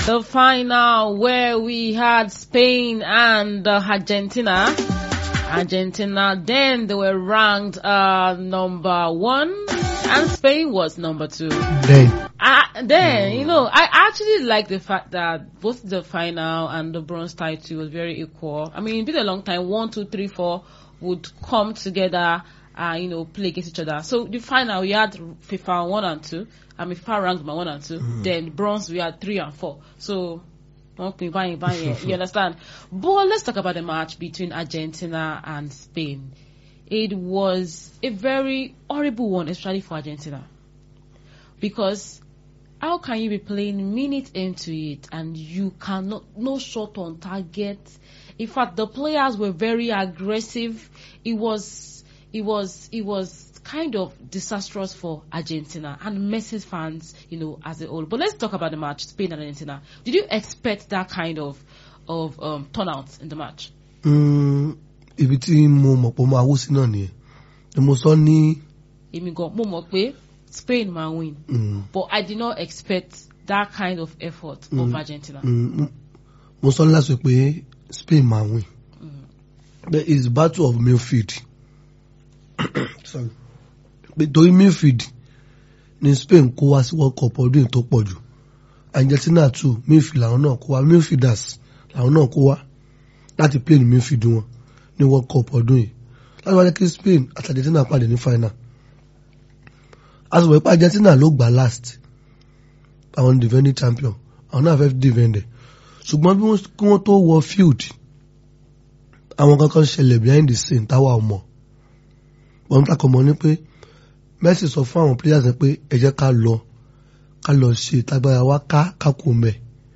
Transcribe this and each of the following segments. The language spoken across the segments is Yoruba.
The final where we had Spain and uh, Argentina. Argentina then they were ranked uh, number one and Spain was number two. Then Uh, then, you know, I actually like the fact that both the final and the bronze title was very equal. I mean, it's been a long time. One, two, three, four would come together, uh, you know, play against each other. So the final, we had FIFA one and two. I mean, FIFA ranked by one and two. Then bronze, we had three and four. So, okay, bang, bang, you understand? But let's talk about the match between Argentina and Spain. It was a very horrible one, especially for Argentina. Because how can you be playing minutes into it and you cannot no shot on target in fact the players were very aggressive it was it was it was kind of disastrous for argentina and Messi's fans you know as a whole but let's talk about the match spain and argentina did you expect that kind of of um, turnout in the match mm, ibi tí mo mọ̀ pé ó máa wó sí náà nìyẹn ni mo sọ ní èmi gan mo mọ̀ pé spain máa win mm, but i did not expect that kind of effort of argentina mm, mo sọ last week pé Spain máa win there is battle of midfield sorry pé torí midfield ni Spain kó wá sí World Cup ọdún yìí tó pọ̀ jù Argentina too midfield làwọn náà kó wá midfielders làwọn náà kó wá láti play ní midfield wọn ní World Cup ọdún yìí láti wá jẹ́ kí Spain àti Argentina pàdé ní final a sì wọ̀ pé Argentina ló gbà last àwọn defending champion àwọn náà fẹ́ defend ẹ̀ ṣùgbọ́n bí wọ́n kí wọ́n tó wọ field àwọn kankan ṣẹlẹ̀ behind the scene táwa ọmọ wọ́n takọ̀ mọ́ ní pé Messi sọ fún àwọn players ẹ̀ pé ẹ jẹ́ ká lọ ká lọ ṣe tagbára wa ká kákò mẹ́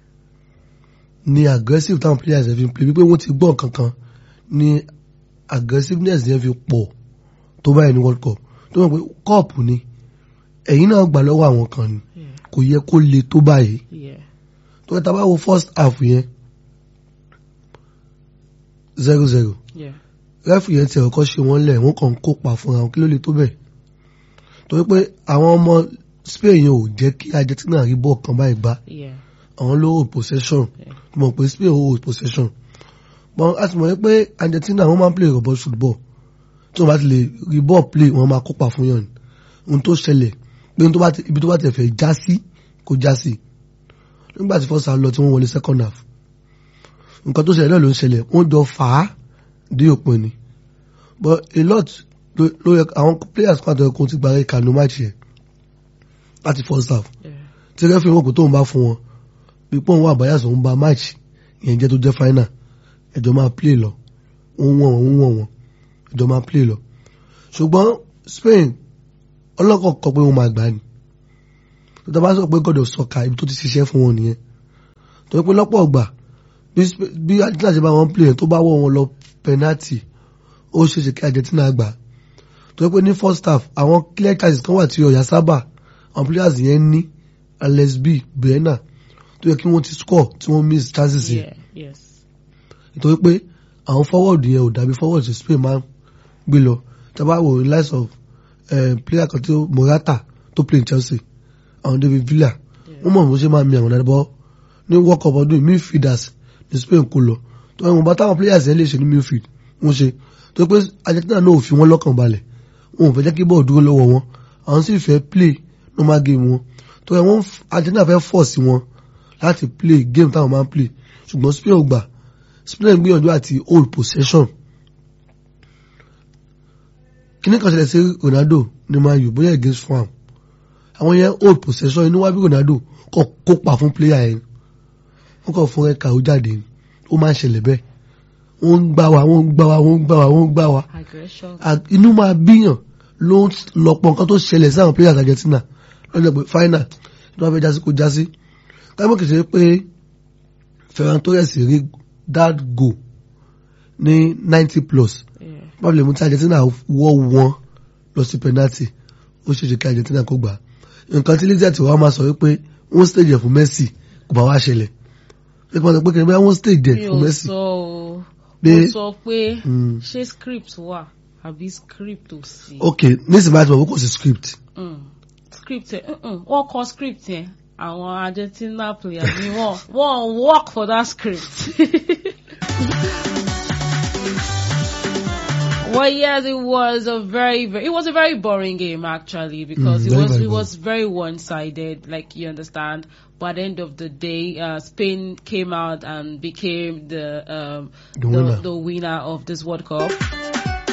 ni aggressive táwọn players ẹ̀ fi ń play wípé wọ́n ti gbọ́ kankan ni aggressiveness yẹn fi pọ̀ tó báyìí ní World Cup tó mọ̀ pé cup ni ẹ̀yin náà gbà lọ́wọ́ àwọn kan ni kò yẹ kó le tó báyìí yeah tó tá bá wo first half yẹn zero zero yeah rẹ́fù yẹn ti ọ̀kọ́ ṣe wọ́n lẹ̀ wọ́n kàn ń kópa fúnra wọn kí ló lè tó bẹ̀ torí pé àwọn ọmọ Spain yẹn ò jẹ́ kí Argentina rí bọ́ọ̀ kan báyìí gbá yeah àwọn ló hold possession Yeah. mọ̀ pé Spain ò hold possession but a ti mọ̀ pé Argentina wọ́n máa ń play robot football tí wọ́n bá ti lè rí bọ́ọ̀ play wọ́n máa kópa fún yàn ni ohun tó ṣẹlẹ̀ pé ohun tó bá ti- ibi tó bá ti fẹ́ já sí kó já sí nígbà tí first half lọ tí wọ́n wọlé second half nǹkan tó ṣẹlẹ̀ náà ló ń ṣẹlẹ̀ wọ́n jọ fà á dé òpin ni but a lot ló ló yẹ àwọn players kan àtọ̀yẹ ti gbàgbé kanu match yẹn láti first half yeah tí rẹ́fì wọn kò tó ń bá fún wọn pípọ́ wọn àbáyà sọ ń ba match ìyẹn jẹ́ tó jẹ́ final ẹjọ́ máa play lọ wọ́n wọ̀n wọ́n wọ̀n wọ́n ẹjọ́ máa play lọ ṣùgbọ́n Spain ọlọ́kọ̀ kọ pé wọ́n máa gbà ní tó bá sọ pé God of soccer ibi tó ti ṣiṣẹ́ fún wọn nìyẹn tó pé lọ́pọ̀ ọgbà bí Sp- bí Argentina ṣe bá wọn play tó bá wọ̀ wọn lọ penalty ó ṣe ṣe kí Argentina gbà tó pé ní first half àwọn clear chances kan wà tí ọ̀yà sábà àwọn players yẹn ní Alex B Brenna tó yẹ kí wọ́n ti score tí wọ́n miss chances yẹn yeah yes nítorí pé àwọn forward yẹn ò dàbí forward tí Spain máa ń gbé lọ tábà wò ní likes of eh, player kan tó Morata tó play in Chelsea àwọn David Villa wọ́n mọ̀ bó ṣe máa mi àwọn dáadáa bọ́ ní World Cup ọdún yìí, midfielders ní Spain kò lọ tó ẹ̀wọ̀n bá táwọn players yẹn lè ṣe ní midfield wọ́n ṣe tó pé Argentina náà ò fi wọ́n lọ́kàn balẹ̀ wọn ò fẹ́ jẹ́ kí bọ́ọ̀ dúró lọ́wọ́ wọn àwọn sì fẹ́ play normal game wọn tó ẹ̀ wọ́n Argentina fẹ́ force wọn láti play game táwọn máa ń play ṣùgbọ́n Spain ò gbà Spain gbìyànjú àti hold possession kíní kan ṣẹlẹ̀ sí Ronaldo ní Man U bóyá against farm àwọn yẹn hold possession inú wá bí Ronaldo kọ kópa fún player yẹn wọ́n kàn fún ẹ̀ka ó jáde ni. ó máa ń ṣẹlẹ̀ bẹ́ẹ̀ wọ́n ń gbá wa wọ́n ń gbá wa wọ́n ń gbá wa wọ́n ń gbá wa aggression À- inú máa bíyàn ló ń lọ́pọ̀ nǹkan tó ṣẹlẹ̀ sí àwọn players Argentina lọ́jọ́ pé final tí wọ́n fẹ́ jásí kó jásí káyọ̀ kìí ṣe pé Ferran Torres rí that goal ní ninety plus yeah báwo lè mú tí Argentina wọ́ wọn lọ sí penalty ó ṣe ṣe kí Argentina kó gbà á. nǹkan tí lizard wa máa sọ wípé wọ́n stage ẹ̀ fún Messi kò bá wá ṣẹlẹ̀ pé kí wọ́n sọ pé kí ni bá wọ́n stage ẹ̀ mi fún ò Messi. sọ o Pé- mo sọ pé Mm. ṣé script wà àbí script ò sí. ok nísìnyí bá ti mọ̀ pé kò sí script Mm. script ẹ mm-mm, wọ́n kọ script yẹn àwọn Argentina players ni wọ́n wọ́n work for that script. Well, yes, it was a very, very, it was a very boring game actually because Mm, it very, was, very it was very one-sided, like you understand. But at the end of the day, uh, Spain came out and became the, um, The winner. the winner of this World Cup.